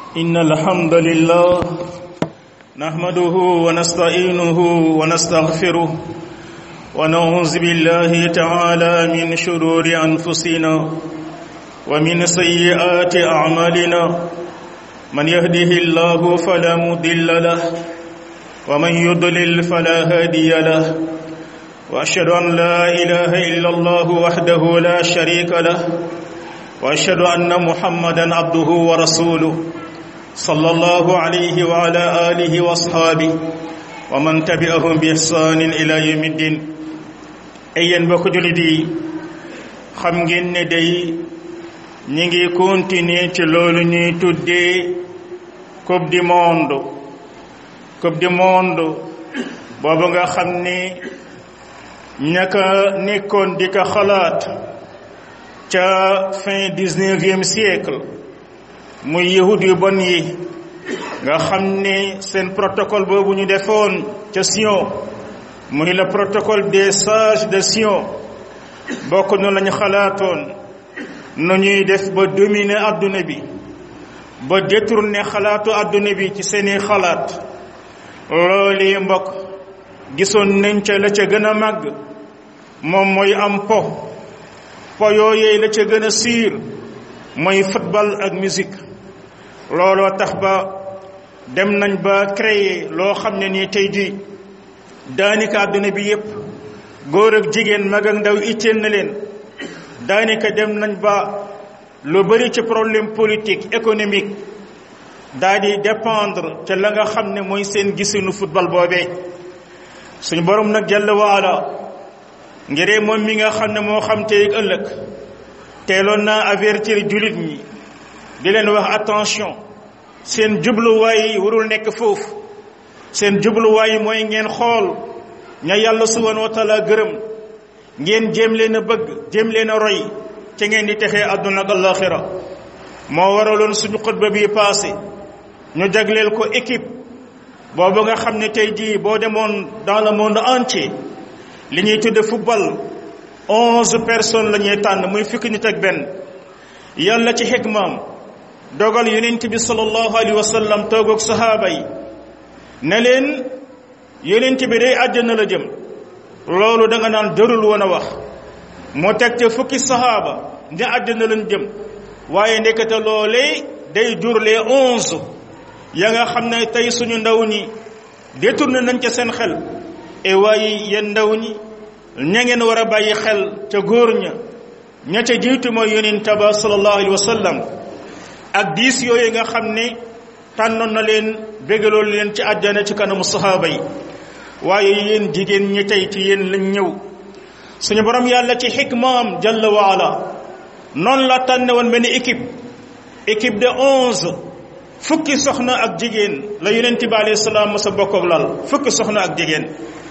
إن الحمد لله نحمده ونستعينه ونستغفره ونعوذ بالله تعالى من شرور أنفسنا ومن سيئات أعمالنا من يهده الله فلا مضل له ومن يضلل فلا هادي له وأشهد أن لا إله إلا الله وحده لا شريك له وأشهد أن محمدا عبده ورسوله صلى الله عليه وعلى آله وأصحابه ومن تبعهم بإحسان إلى يوم الدين أيين بك جلدي xam ngeen ne day ñi ngi continuer ci loolu ñuy tuddee coupe du monde coupe du monde boobu nga xam ni ñaka nekkoon di ko xalaat ca fin dix-neuvième siècle muy yahud yu bon yi nga xam ni seen protocole boobu ñu defoon ca Sion muy le protocole des sages de Sion bokk nu lañu xalaatoon nu ñuy def ba dominer adduna bi ba détourner xalaatu adduna bi ci seeni xalaat loolu mbokk gisoon nañ ca la ca gën a màgg moom mooy am po po yooyee la ca gën a siir mooy football ak musique looloo tax ba dem nañ ba créer loo xam ne nii tey jii daanaka àdduna bi yépp góor ak jigéen mag ak ndaw itteel na leen daanaka dem nañ ba lu bari ci problème politique économique daa di dépendre ca la nga xam ne mooy seen gisinu football boobee suñu borom nag jàll waala ngiree moom mi nga xam ne moo xam tey ëllëg teeloon naa avertir jullit ñi di leen wax attention seen jubluwaay warul nekk foofu seen jubluwaay mooy ngeen xool ña yàlla subhanahu wa taala gërëm ngeen jéem leen a bëgg jéem leen a roy ca ngeen di texee àdduna ak alaxira moo waraloon suñu xutba bi passé ñu jagleel ko équipe boobu nga xam ne tey jii boo demoon dans le monde entier li ñuy tudde football onze personnes la ñuy tànn muy fukki nit ak benn yàlla ci xikmaam dogal yonent bi sallallahu alayhi wa sallam toog ak sahaaba yi ne leen yonent bi day àjjana la jëm loolu da nga naan dërul woon a wax moo teg te fukki sahaaba ne àjjana lañ jëm waaye ndekete loolee day jur les onze ya nga xam ne tey suñu ndaw ñi détourné nañ ca seen xel e waaye yéen ndaw ñi ña ngeen war a bàyyi xel ca góor ña ña ca jiitu mooy yonent ba sallallahu alayhi wa sallam ak diis yooyu nga xam ne tànnoon na leen bégaloon leen ci àjjana ci kanamu sahaaba yi waaye yéen jigéen ñi tey ci yéen lañ ñëw suñu borom yàlla ci xikmaam jalla waala noonu la tànne woon benn équipe équipe de onze fukki soxna ak jigéen la yonent bi alayhi salaam masa bokk ak lal fukki soxna ak jigéen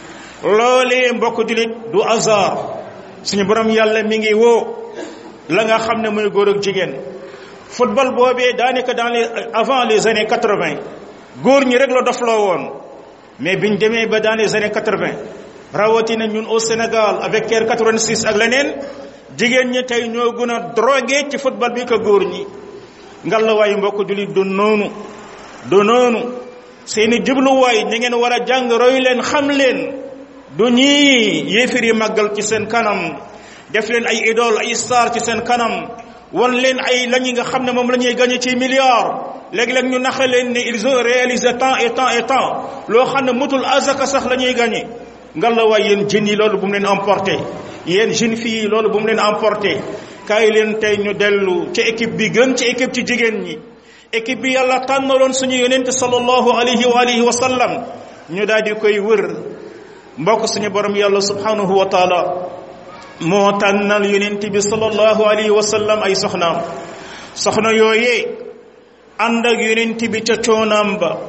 loolee mbokk julit du hasard suñu borom yàlla mi ngi woo la nga xam ne muy góor ak jigéen football boobee daanaka dans les avant les années quatre-vingt góor ñi rek la dofloo woon mais biñ demee ba dans les années quatre-vingt rawatina ñun au Sénégal avec Caire 86 ak leneen jigéen ñi tey ñoo gën a drogué ci football bi ko góor ñi ngallaawaay mbokk julit du noonu du noonu seeni jubluwaay ñi ngeen war a jàng roy leen xam leen du ñii yéefir yi màggal ci seen kanam def leen ay idole ay star ci seen kanam wan leen ay la ñi nga xam ne moom la ñuy gagné ci milliards léeg-léeg ñu naxa leen ne ils ont réalisé tant et tant et tant loo xam ne mutul azaka sax la ñuy gagné ngallaawaay yéen jeunes yi loolu bu mu leen emporté yéen jeunes filles yi loolu bu mu leen emporté kaay leen tey ñu dellu ci équipe bi gën ci équipe ci jigéen ñi équipe bi yàlla tànnaloon suñu yonente sallallahu alayhi wa alihi wa sallam ñu daal di koy wër mbokk suñu borom yàlla subhanahu wa taala moo tànnal yonent bi sallallahu alayhi wa sallam ay soxnaam soxna yooyee ànd ak yonent bi ca coonaam ba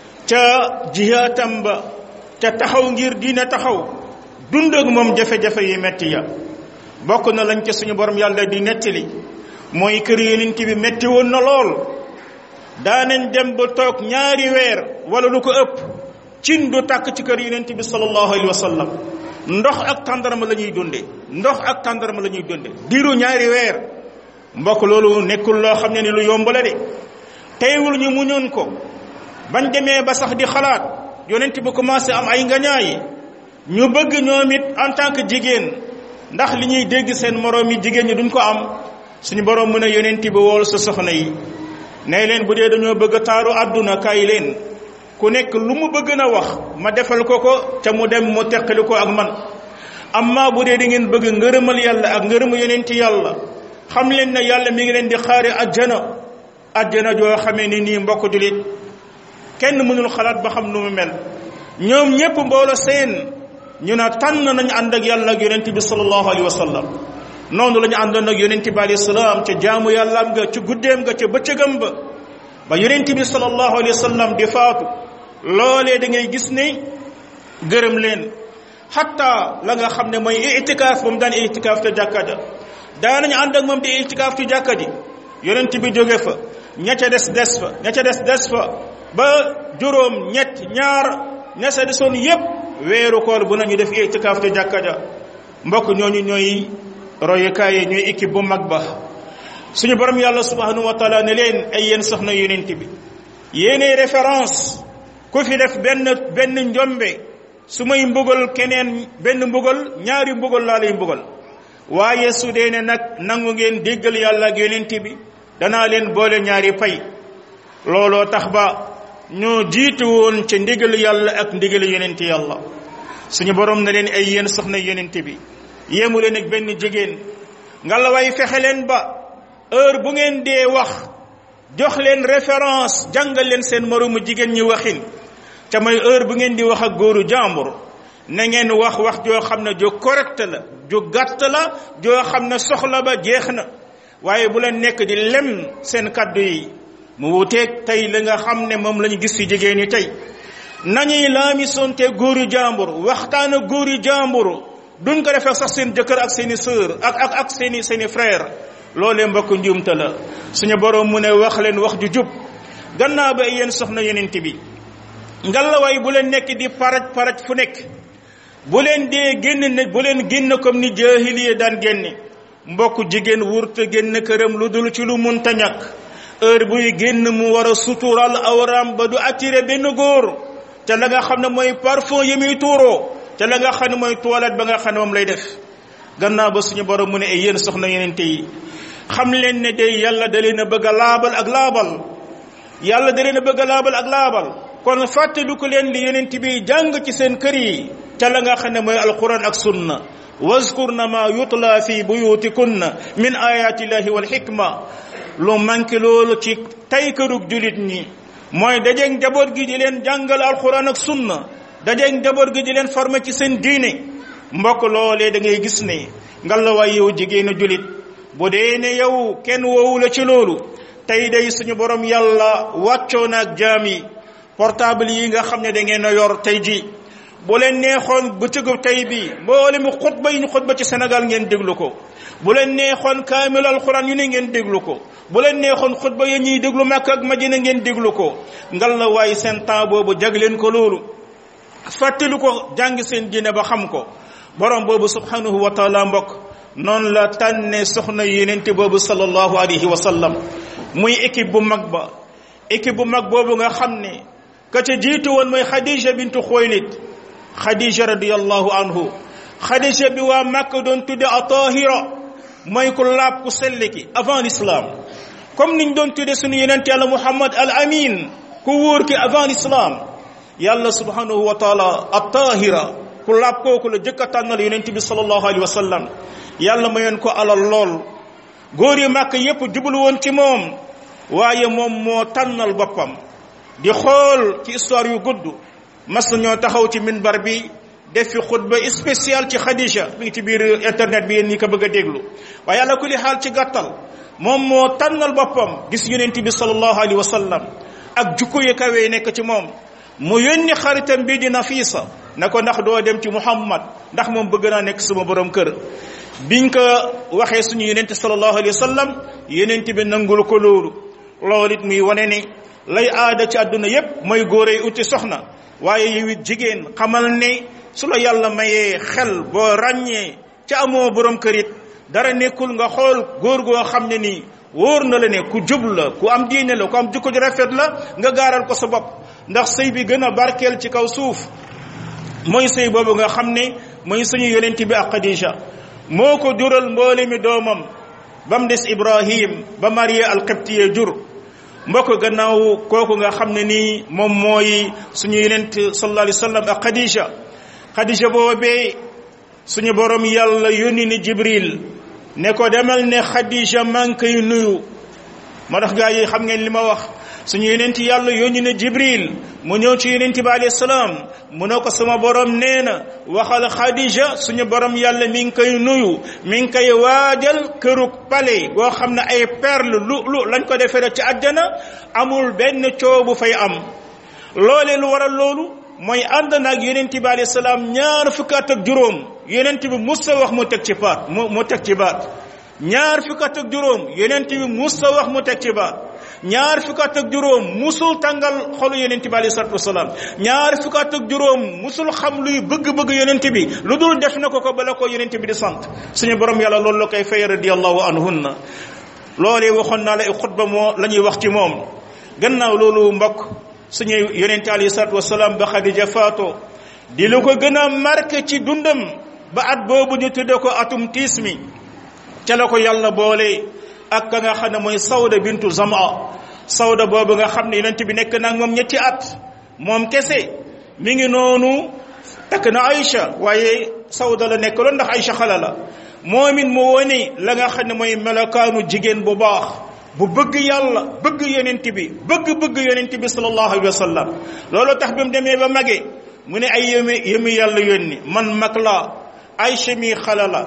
ca jihaatam ba ca taxaw ngir diina taxaw dund ak moom jafe-jafe yi metti ya bokk na lañ ca suñu borom yàlla di nettali mooy kër yonent bi metti woon na lool daanañ dem ba toog ñaari weer wala lu ko ëpp cin du tàkk ci kër yonent bi sallallahu alayhi wa sallam ndox ak tàndarma la ñuy dunde ndox ak tàndarma la ñuy dunde diiru ñaari weer mbokk loolu nekkul loo xam ne ni lu yomb la de teewul ñu muñoon ko bañ demee ba sax di xalaat yonent bi commencé am ay ngañaay ñu bëgg ñoom it en tant que jigéen ndax li ñuy dégg seen moroom yi jigéen ñi duñ ko am suñu borom mu ne yonent bi wool sa soxna yi ne leen bu dee dañoo bëgg taaru àdduna kaay leen ku nekk lu mu bëgg na wax ma defal ko ko ca mu dem mu teqali ko ak man amma bu dee da ngeen bëgg ngërëmal yàlla ak ngërëmu yonent yàlla xam leen ne yàlla mi ngi leen di xaari ajjana ajjana joo xamee ni nii mbokk julit kenn mënul xalaat ba xam nu mu mel ñoom ñépp mboolo seen ñu ne tànn nañu ànd ak yàlla ak yonent bi sallallahu alayhi wa sallam noonu la ñu àndoon ak yonent bi alayhi salaam ca jaamu yàllaam nga ca guddeem nga ca bëccëgam ba ba yonent bi sallallahu alayhi wa sallam di faatu loolee da ngay gis ne gërëm leen xatta la nga xam ne mooy itikaaf ba mu daan itikaaf te jàkka ja daanañu ànd ak moom di itikaaf ci jàkka ji yonent bi jóge fa ña ca des des fa ña ca des des fa ba juróom ñett ñaar ña sa desoon yépp weeru koor bu nañu def itikaaf te jàkka ja mbokk ñooñu ñooy royukaay yi ñooy équipe bu mag ba suñu borom yàlla subhanahu wa taala ne leen ay yéen soxna yonent bi yéenay référence ku fi def benn benn njombe su may mbugal keneen benn mbugal ñaari mbugal laa lay mbugal waaye su dee ne nag nangu ngeen déggal yàlla ak yonent bi danaa leen boole ñaari pay looloo tax ba ñoo jiitu woon ca ndigal yàlla ak ndigal yonent yàlla suñu borom na leen ay yéen soxna yonent bi yéemu leen ak benn jigéen ngalla way fexe leen ba heure bu ngeen dee wax jox leen référence jàngal leen seen moroomu jigéen ñi waxin ca mooy heure bu ngeen di wax ak góoru jàmbur na ngeen wax wax joo xam ne ju correct la ju gàtt la joo xam ne soxla ba jeex na waaye bu leen nekk di lem seen kaddu yi mu wuteeg tey la nga xam ne moom la ñu gis ci jigéen ñi tey nañuy laami sonte góoru jàmbur waxtaan ak góoru jàmbur duñ ko defee sax seen jëkkër ak seeni sœur ak ak ak seeni seeni frère loolee mbokk njuumte la suñu borom mu ne wax leen wax ju jub gannaaw ba yéen soxna yonent bi ngalawaay bu leen nekk di paraj paraj fu nekk bu leen dee génn ne bu leen génn comme ni jaahiliya daan génne mbokk jigéen wurte génn këram lu dul ci lu munta ñàkk heure buy génn mu war a sutural awram ba du attiré benn góor te la nga xam ne mooy parfum yi muy tuuroo te la nga xam ne mooy toilette ba nga xam ne moom lay def gannaaw ba suñu borom mu ne ay yéen soxna yenente yi xam leen ne day yàlla da leen a bëgg a laabal ak laabal yàlla da leen a bëgg a laabal ak laabal kon fàttelu ko leen li yenent bi jàng ci seen kër yi ca la nga xam ne mooy alquran ak sunna wazkurna ma yutla fi buyutikunna min ayati llahi wal hikma lu manqué loolu ci tay kërug julit ñi mooy dajeeg njaboot gi di leen jàngal alquran ak sunna dajeeg njaboot gi di leen formé ci seen diine mbokk loolee da ngay gis ne ngalla waay yow jigéenu julit bu dee ne yow kenn woowu la ci loolu tey day suñu borom yàlla wàccoo na ak jaam yi portable yi nga xam ne da ngeen a yor tey ji bu leen neexoon bëccëgu tey bi mboole mu xutba yi ñu xutba ci Sénégal ngeen déglu ko bu leen neexoon kaamil alxuraan yu ne ngeen déglu ko bu leen neexoon xutba yi ñuy déglu Makka ak Madina ngeen déglu ko ngal la waaye seen temps boobu jagleen ko loolu fàttali ko jàng seen diine ba xam ko borom boobu subhanahu wa taala mbokk noonu la tànne soxna yenente boobu sallallahu alayhi wa sallam muy équipe bu mag ba équipe bu mag boobu nga xam ne ka ca jiitu woon mooy Khadija bintu Xuwaylid Khadija radiyallahu anhu Khadija bi waa Makka doon tudde a tahira mooy ku laab ku sell ki avant l'islam comme niñ doon tudde suñu yenent yàlla Muhammad al amin ku wóor ki avant l'islam yàlla subhanahu wa taala a tahira ku laab kooku la jëkk a tànnal yonent bi sallallahu alayhi wa sallam yàlla mayoon ko alal lool góor yi màkk yépp jublu woon ci moom waaye moom moo tànnal boppam di xool ci histoire yu gudd mas na ñoo taxaw ci minbar bi def fi xutba spécial ci Khadija mi ngi ci biir internet bi yéen ñi ko bëgg a déglu waaye yàlla ku li xaal ci gàttal moom moo tànnal boppam gis yonent bi sallallahu alayhi wa sallam ak jukko yu kawe nekk ci moom mu yónni xaritam bii di Nafisa na ko ndax doo dem ci Muhammad ndax moom bëgg naa nekk sama borom kër biñ ko waxee suñu yonent sallallahu alayhi wa sallam yonent bi nangul ko loolu loolu it muy wane ni lay aada ci àdduna yépp mooy góor yi uti soxna waaye yow it jigéen xamal ne su la yàlla mayee xel boo ràññee ca amoo borom kër it dara nekkul nga xool góor goo xam ne nii wóor na la ne ku jub la ku am diine la ku am jukko ju rafet la nga gaaral ko sa bopp ndax sëy bi gën a barkeel ci kaw suuf mooy sëy boobu nga xam ne mooy suñu yonent bi ak Khadija moo ko jural mboole mi doomam ba mu des Ibrahim ba Maria alqibtiye jur mbokk gannaaw kooku nga xam ne nii moom mooy suñu yonent sallallahu alayhi wa sallam ak Khadija Khadija boobee suñu borom yàlla yónni ni Jibril ne ko demal ne Khadija maa ngi koy nuyu moo tax gaa yi xam ngeen li ma wax suñu yonent yàlla yónni na Jibril mu ñëw ci yonent bi alayhi salaam mu ne ko sama borom nee na waxal Khadija suñu borom yàlla mi ngi koy nuyu mi ngi koy waajal kërug pale boo xam ne ay perle lu lu lañ ko defee ci àjjana amul benn coow bu fay am loolee lu waral loolu mooy ànd naag yonent bi alayhi salaam ñaar fukki at ak juróom yonent bi mus sa wax mu teg ci baat mu mu teg ci baat ñaar fukki at ak juróom yonent bi mus sa wax mu teg ci baat ñaar fukki at ak juróom musul tàngal xolu yonent bi alayhi salaatu wasalaam ñaar fukki at ak juróom musul xam luy bëgg-bëgg yonent bi lu dul def na ko ko bala ko yonent bi di sant suñu borom yàlla loolu la koy fay radiyallahu anhunna loolee waxoon naa la ay xutba moo la ñuy wax ci moom gannaaw loolu mbokk suñu yonent alayhi salaatu wasalaam ba Xadija faato di lu ko gën a marqué ci dundam ba at boobu ñu tudde ko atum tiis mi ca la ko yàlla boole ak ka nga xam ne mooy sawda bintu zama sawda boobu nga xam ne yonent bi nekk nag moom ñetti at moom kese mi ngi noonu takk na Aïcha waaye sawda la nekk loon ndax Aïcha xala la moom it mu wone la nga xam ne mooy melokaanu jigéen bu baax bu bëgg yàlla bëgg yonent bi bëgg-bëgg yonent bi sallallahu alayhi wa sallam loolu tax bi mu demee ba mage mu ne ay yëmi yëmi yàlla yónni man mag laa Aïcha mi xala la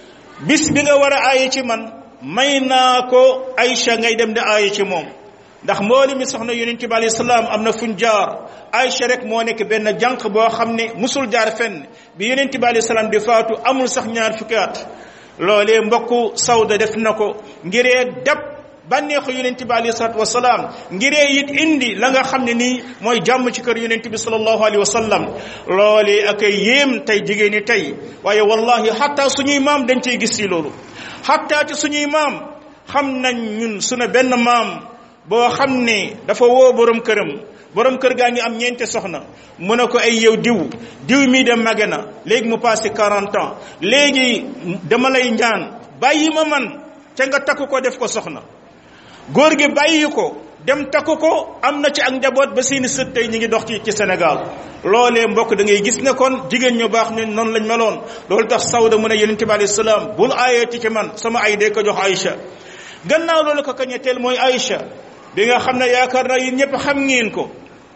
bis bi nga war a aaye ci man may naa ko Aïcha ngay dem di aaye ci moom ndax mbooli mi soxna yonent bi alayhi salaam am na fuñ jaar Aïcha rek moo nekk benn jànq boo xam ne musul jaar fenn bi yonent bi alayhi salaam di faatu amul sax ñaar fukki at loolee mbokku Sawda def na ko ngiree dab bànneexu yonent bi alayhi salaatu wasalaam ngiree it indi la nga xam ne nii mooy jàmm ci kër yonent bi sallallahu alayhi wa sallam loolee ak ay yéem tey jigéen ñi tey waaye wallahi xatta suñuy maam dañ ciy gis si loolu xatta ci suñuy maam xam nañ ñun sunu benn maam boo xam ne dafa woo borom këram borom kër gaa ngi am ñeente soxna mu ne ko ay yow diw diw mii de mage na léegi mu passé 40 ans léegi dama lay ñaan bàyyi ma man ca nga takku ko def ko soxna góor gi bàyyi ko dem takku ko am na ci ak njaboot ba seeni sët tey ñu ngi dox ci ci Sénégal loolee mbokk da ngay gis ne kon jigéen ñu baax ñu noonu lañ meloon loolu tax Sawda mu ne yonente bi alayhi salaam bul aayeeti ci man sama ay dee ko jox Aïcha gannaaw loolu ko kañetteel mooy Aïcha bi nga xam ne yaakaar naa yéen ñëpp xam ngeen ko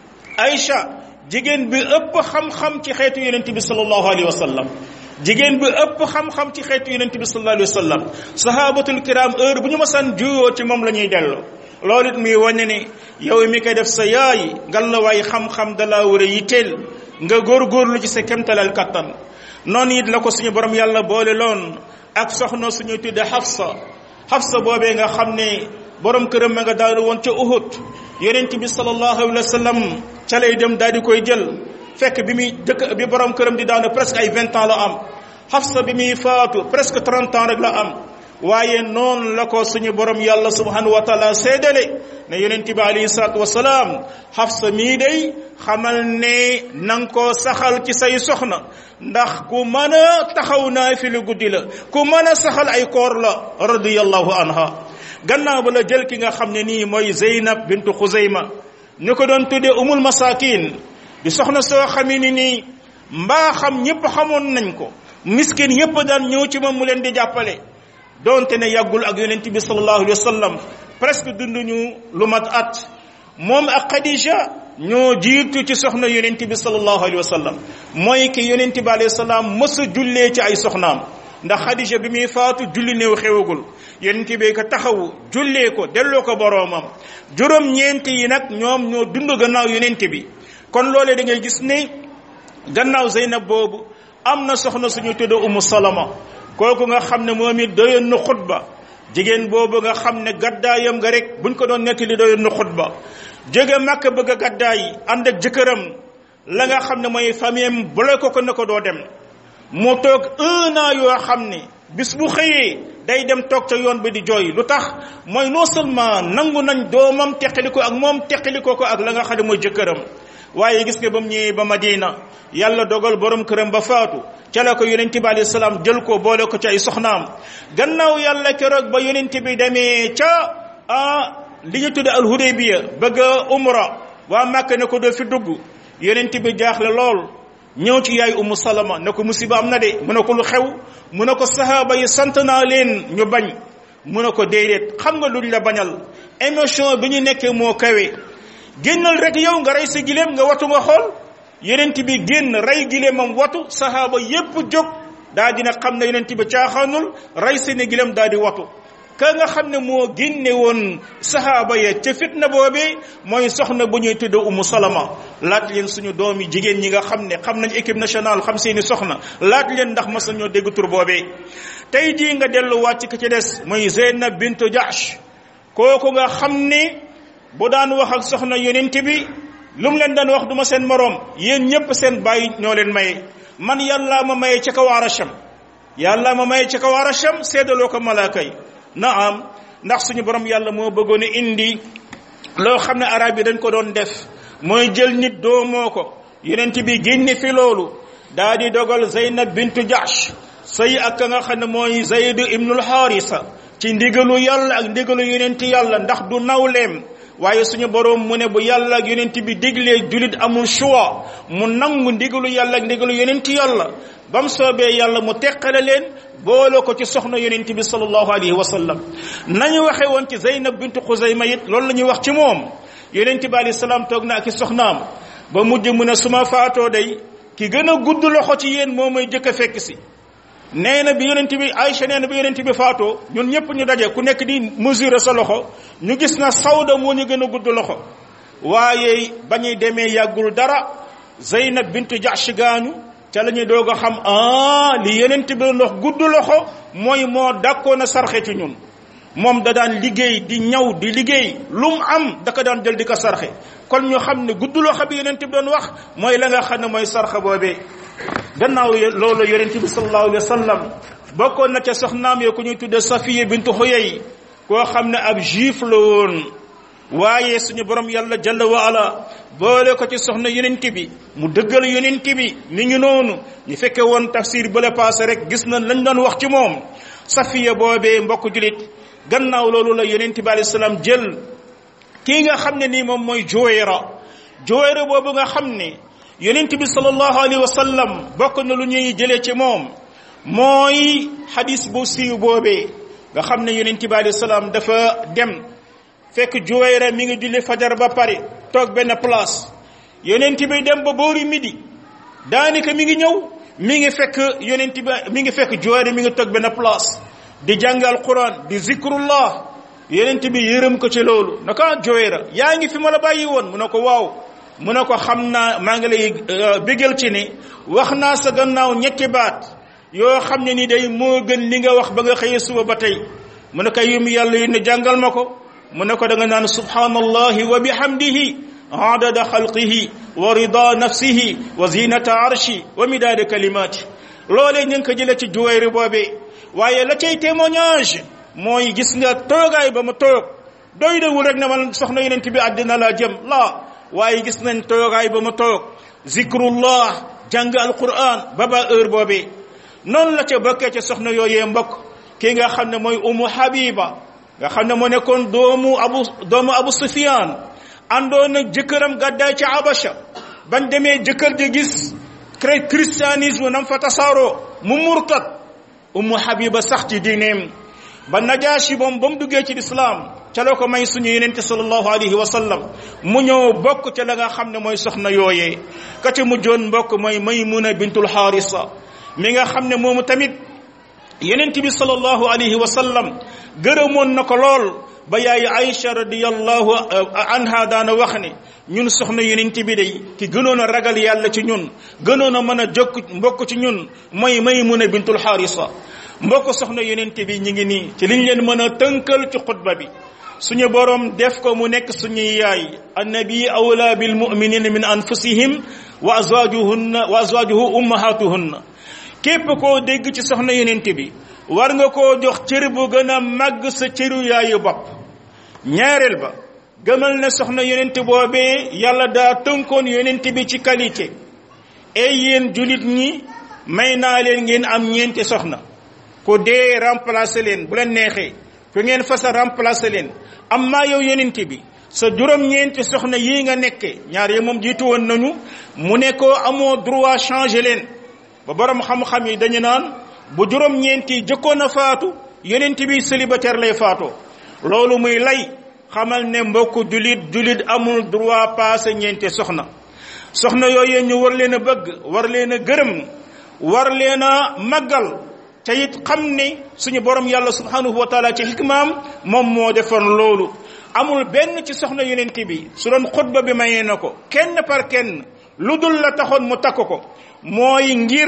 Aïcha jigéen bi ëpp xam-xam ci xeetu yonente bi sallallahu alayhi wa sallam jigéen bi ëpp xam-xam ci xeetu yonente bi sallallahu alayhi wa sallam sahabatul kiram heure bu ñu masaan juyoo ci moom la ñuy delloo loolu it muy wane ne yow mi koy def sa yaay ngal la waay xam-xam dalaa war a yitteel nga góorgóorlu ci sa kemtalal kattan noonu it la ko suñu borom yàlla boole loon ak soxna suñu tudde Hafsa Hafsa boobee nga xam ne borom këram ma nga daal woon ca Uhud yonent bi sallallahu alayhi wa sallam ca lay dem daal di koy jël fekk bi muy dëkk bi borom këram di daanu presque ay vingt ans la am Hafsa bi muy faatu presque trente ans rek la am waaye noonu la ko suñu borom yàlla subhanahu wa taala séedale ne yonent bi alayhi salaatu wasalaam Hafsa mii day xamal ne nanga ko saxal ci say soxna ndax ku mën a taxaw naa fi lu guddi la ku mën a saxal ay koor la radiyallahu anha gannaaw ba la jël ki nga xam ne nii mooy Zeynab bintu Xuzayma ñu ko doon tuddee umul masakin di soxna soo xamee ni nii mbaa xam ñëpp xamoon nañ ko miskin yëpp daan ñëw ci moom mu leen di jàppale donte ne yàggul ak yonent bi sallallahu alayhi wa sallam presque dunduñu lu mat at moom ak Khadija ñoo jiitu ci soxna yonent bi sallallahu alayhi wa sallam mooy ki yonent bi alayhi salaam mës a jullee ci ay soxnaam ndax Khadija bi muy faatu julli néew xewagul yonent bi ko taxawu jullee ko delloo ko boroomam juróom ñeent yi nag ñoom ñoo dund gannaaw yonent bi kon loolee da ngay gis ne gannaaw Zeynab boobu am na soxna suñu tudd Umu Salama kooku nga xam ne moom it doyoon na xutba jigéen boobu nga xam ne gaddaayam nga rek buñ ko doon nettali doyoon na xutba jóge Makka bëgg a gaddaay ànd ak jëkkëram la nga xam ne mooy famille am bloqué ko ne ko doo dem mu toog un an yoo xam ne bis bu xëyee day dem toog ca yoon bi di jooy lu tax mooy non seulement nangu nañ doomam teqali ko ak moom teqali ko ko ak la nga xam ne mooy jëkkëram waaye gis nga ba mu ñëwee ba Madina yàlla dogal borom këram ba faatu ca la ko yonente bi alayhi salaam jël ko boole ko ci ay soxnaam gannaaw yàlla keroog ba yonente bi demee ca ah li ñu tudde al hudaybiya bëgg a umra waa Màkka ne ko doo fi dugg yonente bi jaaxle lool ñëw ci yaay umu salama ne ko musiba am na de mu ne ko lu xew mu ne ko sahaaba yi sant naa leen ñu bañ mu ne ko déedéet xam nga luñ la bañal émotion bi ñu nekkee moo kawe génnal rek yow nga rey sa gileem nga watu nga xool yonent bi génn rey gileemam watu sahaaba yépp jóg daa dina xam ne yonent bi caaxaanul rey seeni gileem daa di watu ka nga xam ne moo génne woon sahaaba ya ca fitna boobee mooy soxna bu ñuy tudd umu salama laaj leen suñu doom yi jigéen ñi nga xam ne xam nañ équipe nationale xam seeni soxna laaj leen ndax mas nañoo dégg tur boobee tey jii nga delluwaat ci ka ci des mooy Zeynab bintu Jahsh kooku nga xam ne bu daan wax ak soxna yonent bi lu mu leen daan wax du ma seen moroom yéen ñépp seen bàyyi ñoo leen maye man yàllaa ma maye ca kaw arasham yàllaa ma maye ca kaw arasham seedaloo ko malaaka yi naam ndax suñu borom yàlla moo bëggoon a indi loo xam ne arab yi dañ ko doon def mooy jël nit doomoo ko yonent bi génne fi loolu daa di dogal Zeynab bintu Jahsh sëy ak ka nga xam ne mooy Zayd ibnul Haarisa ci ndigalu yàlla ak ndigalu yonent yàlla ndax du nawleem waaye suñu borom mu ne bu yàlla ak yonent bi diglee julit amul choix mu nangu ndigalu yàlla ak ndigalu yonent yàlla ba mu soobee yàlla mu teqale leen boole ko ci soxna yonent bi sallallahu alayhi wa sallam nañu waxe woon ci Zeynab bintu Xuzayma it loolu la ñuy wax ci moom yonent bi alayhi salaam toog na ak i soxnaam ba mujj mu ne su ma faatoo day ki gën a gudd loxo ci yéen moo may jëkk a fekk si nee na bi yonent bi Aïcha nee na bi yonent bi faatoo ñun ñëpp ñu daje ku nekk di mesurer sa loxo ñu gis na sawda moo ñu gën a gudd loxo waaye ba ñuy demee yàggul dara Zeynab bintu Jahsh gaañu ca la ñuy doog a xam ah li yonent bi ndox gudd loxo mooy moo dàkkoon a sarxe ci ñun moom da daan liggéey di ñaw di liggéey lu mu am da ko daan jël di ko sarxe kon ñu xam ne gudd loxo bi yonent bi doon wax mooy la nga xam ne mooy sarxe boobee gannaaw loolu yonent bi sallallahu alayhi wa sallam bokkoon na ca soxnaam yo ku ñuy tudde Safiya bintu Xuyay koo xam ne ab juif la woon waaye suñu borom yàlla jalla wa ala boole ko ci soxna yonent bi mu dëggal yonent bi mi ngi noonu ñu fekke woon tafsir bële passé rek gis na lañ doon wax ci moom Safiya boobee mbokk julit gannaaw loolu la yonent bi alayhi salaam jël kii nga xam ne nii moom mooy Juwayra Juwayra boobu nga xam ne yonent bi sallallahu alayhi wa sallam bokk na lu ñuy jëlee ci moom mooy xadis bu siiw boobee nga xam ne yonent bi alayhi salaam dafa dem fekk Juwayra mi ngi julli fajar ba pare toog benn place yonent bi dem ba boori midi daanaka mi ngi ñëw mi ngi fekk yonent bi mi ngi fekk Juwayra mi ngi toog benn place di jàng alquran di zikrullah yonent bi yërëm ko ci loolu naka Juwayra yaa ngi fi ma la bàyyi woon mu ne ko waaw mu ne ko xam naa maa ngi lay bégal ci ni wax naa sa gannaaw ñetti baat yoo xam ne ni day moo gën li nga wax ba nga xëyee suba ba tey mu ne ko yum yàlla yu ne jàngal ma ko mu ne ko da nga naan subhanallahi wa bihamdihi adada xalqihi wa rida nafsihi wa zinata arshi wa midaada kalimati loolee ñu ngi ko jëlee ci juwayri boobee waaye la cay témoignage mooy gis nga toogaay ba mu toog doy dewul rek ne man soxna yonent bi àddina laa jëm laa waaye gis nañ toogaay ba mu toog zikrullah jàng alquran ba ba heure boobee noonu la ca bokkee ca soxna yooyee mbokk ki nga xam ne mooy umu habiba nga xam ne moo nekkoon doomu abu doomu abu sufyan àndoon ak jëkkëram gàddaay ca abasha bañ demee jëkkër ji gis christianisme nam fa tasaaroo mu murtat umu habiba sax ci diineem ba najaasi moom ba mu duggee ci lislaam ca la ko may suñu yenente sallallahu alayhi wa sallam mu ñëw bokk ca la nga xam ne mooy soxna yooyee ka ca mujjoon mbokk mooy maymuna bintul xaarisa mi nga xam ne moomu tamit yenente bi sallallahu alayhi wa sallam gërëmoon na ko lool ba yaay Aïcha radiyallahu anha daana wax ne ñun soxna yenente bi day ki gënoon a ragal yàlla ci ñun gënoon a mën a jokk mbokk ci ñun mooy maymuna bintul xaarisa mbokk soxna yenente bi ñi ngi nii ci liñ leen mën a tënkal ci xutba bi suñu borom def ko mu nekk suñuy yaay annabi awla bil muminina min anfusihim wa azwajuhunna wa azwajuhu ummahatuhunna képp koo dégg ci soxna yenente bi war nga koo jox cër bu gën a màgg sa cëru yaayu bopp ñaareel ba gëmal ne soxna yonent boobee yàlla daa tënkoon yonent bi ci qualité ay yéen julit ñi may naa leen ngeen am ñeenti soxna ku dee remplacer leen bu leen neexee ku ngeen fasa remplacer leen am maa yow yonent bi sa juróom-ñeenti soxna yii nga nekke ñaar yi moom jiitu woon nañu mu ne ko amoo droit changer leen ba borom xam-xam yi dañu naan bu juróom-ñeenti jëkkoon a faatu yonent bi célibataire lay faatoo loolu muy lay xamal ne mbokk julit julit amul droit passé ñeenti soxna soxna yooyu ñu war leen a bëgg war leen a gërëm war leen a màggal te it xam ne suñu borom yàlla subhanahu wa taala ci xikmaam moom moo defoon loolu amul benn ci soxna yonent bi su doon xutba bi mayee na ko kenn par kenn lu dul la taxoon mu takk ko mooy ngir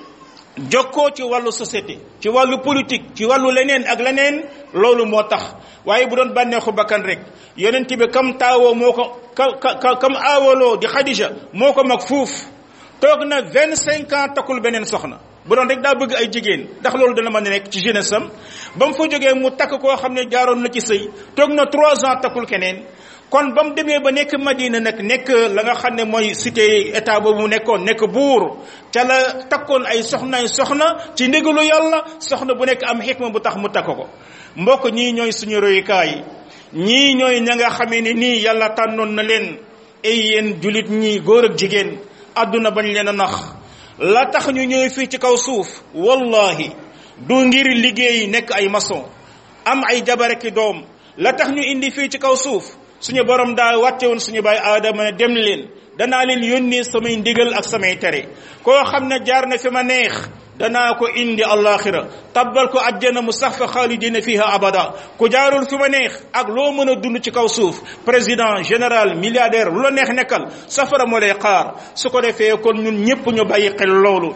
jokkoo ci wàllu société ci wàllu politique ci wàllu leneen ak leneen loolu moo tax waaye bu doon bànneexu bakkan rek yonent bi kam taawoo moo ko ka ka kam aawaloo di Xadija moo ko mag fuuf toog na vingt cinq ans takkul beneen soxna bu doon rek daa bëgg ay jigéen ndax loolu dana mën a nekk ci jeunesse am ba mu fa jógee mu takk koo xam ne jaaroon na ci sëy toog na trois ans takkul keneen kon ba mu demee ba nekk Madina nag nekk la nga xam ne mooy cité état boobu mu nekkoon nekk buur ca la takkoon ay soxnaay soxna ci ndigalu yàlla soxna bu nekk am xikma bu tax mu takk ko mbokk ñii ñooy suñu royukaay ñii ñooy ña nga xamee ne nii yàlla tànnoon na leen ay yéen julit ñii góor ak jigéen àdduna bañ leen a nax la tax ñu ñëw fii ci kaw suuf wallahi du ngir liggéey nekk ay maçon am ay jabaraki doom la tax ñu indi fii ci kaw suuf suñu borom daa wàcce woon suñu baay aadama ne dem leen danaa leen yónnee samay ndigal ak samay tere koo xam ne jaar na fi ma neex danaa ko indi allaxira tabbal ko ajjana mu sax fa xaalidina fiha abada ku jaarul fi ma neex ak loo mën a dund ci kaw suuf président général milliardaire lu la neex nekkal safara moo lay xaar su ko defee kon ñun ñëpp ñu bàyyi xel loolu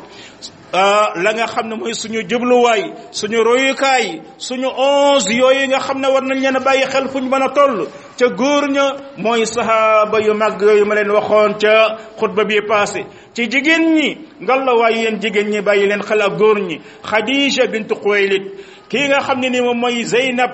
la nga xam ne mooy suñu jubluwaay suñu royukaay suñu onze yooyu nga xam ne war nañ leen a bàyyi xel fu ñu mën a toll ca góor ña mooy sahaaba yu mag yooyu ma leen waxoon ca xutba bi passé ci jigéen ñi ngal la waaye yéen jigéen ñi bàyyi leen xel ak góor ñi Khadija bintu Xuwaylid kii nga xam ne ni moom mooy Zeynab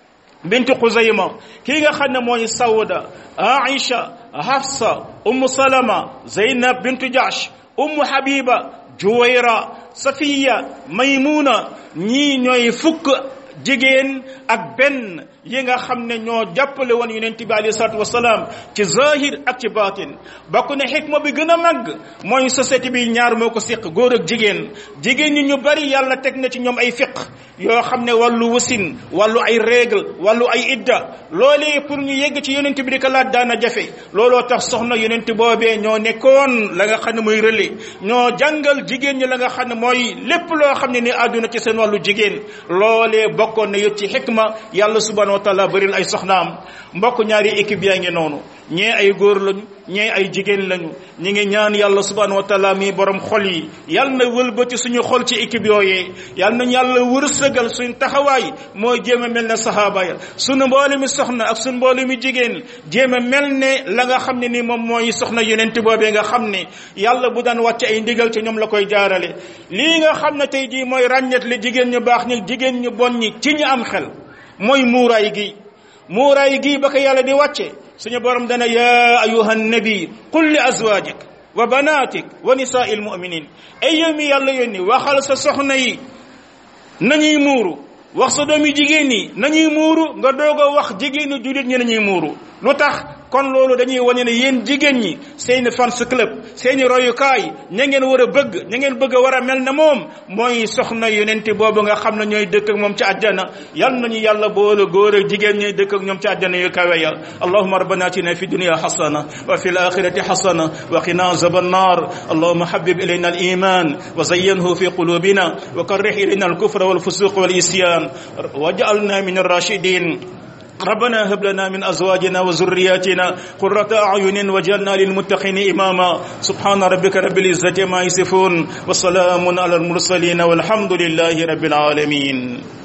bintu Xuzayma kii nga xam ne mooy Sawda Aïcha Hafsa Ummu Salama Zeynab bintu Jahsh Ummu Habiba Juwayra Safiya Maymuna ñii ñooy fukk jigéen ak benn yi nga xam ne ñoo jàppale woon yonent bi alayhi salaatu wasalaam ci zahir ak ci batin bokk ne xikma bi gën a màgg mooy société bi ñaar moo ko séq góor ak jigéen jigéen ñi ñu bari yàlla teg na ci ñoom ay fiq yoo xam ne wàllu wasin wàllu ay règle wàllu ay idda loolee pour ñu yegg ci yonent bi di ko laaj daana jafe looloo tax soxna yonent boobee ñoo nekkoon la nga xam ne mooy relais ñoo jàngal jigéen ñi la nga xam ne mooy lépp loo xam ne ni àdduna ci seen wàllu jigéen loolee bokkoon na yët ci xikma yàlla subhanahu wa taala bëril ay soxnaam mbokk ñaari équipe yaa ngi noonu ñee ay góor lañu ñee ay jigéen lañu ñi ngi ñaan yàlla subhanahu wa taala mi borom xol yi yàlla na wëlbati suñu xol ci équipe yooyee yàlla nañ yàlla wërsëgal suñ taxawaay mooy jéem a mel ne sahaaba ya suñu mboole mi soxna ak suñu mboole mi jigéen jéem a mel ne la nga xam ne ni moom mooy soxna yonent boobee nga xam ne yàlla bu daan wàcc ay ndigal ci ñoom la koy jaarale lii nga xam ne tey jii mooy ràññet li jigéen ñu baax ñi jigéen ñu bon ñi ci ñi am xel mooy muuraay gi muuraay gi ba ko yàlla di wàcce suñu borom dana ya ayuha nabi qul li azwajik wa banatik wa nisaai almuminin ay yow mi yàlla yónni waxal sa soxna yi nañuy muuru wax sa doomi jigéen ñi nañuy muuru nga doog a wax jigéenu jullit ñi nañuy muuru lu tax kon loolu dañuy wane ne yéen jigéen ñi seeni fans club seeni royukaay ña ngeen war a bëgg ña ngeen bëgg a war a mel ne moom mooy soxna yonent boobu nga xam ne ñooy dëkk ak moom ci àjjana yal nañu yàlla boole góor ak jigéen ñi dëkk ak ñoom ci àjjana yu kawe ya allahuma rabbana atina fi dunya hasana wa fi alakhirati hasana wa qina azaban nar allahuma habib ilayna aliman wa zayyinhu fi qulubina wa karrih ilayna alkufra والفسوق والإسيان واجعلنا من الراشدين ربنا هب لنا من ازواجنا وذرياتنا قرة اعين واجعلنا للمتقين اماما سبحان ربك رب العزة ما يصفون وسلام على المرسلين والحمد لله رب العالمين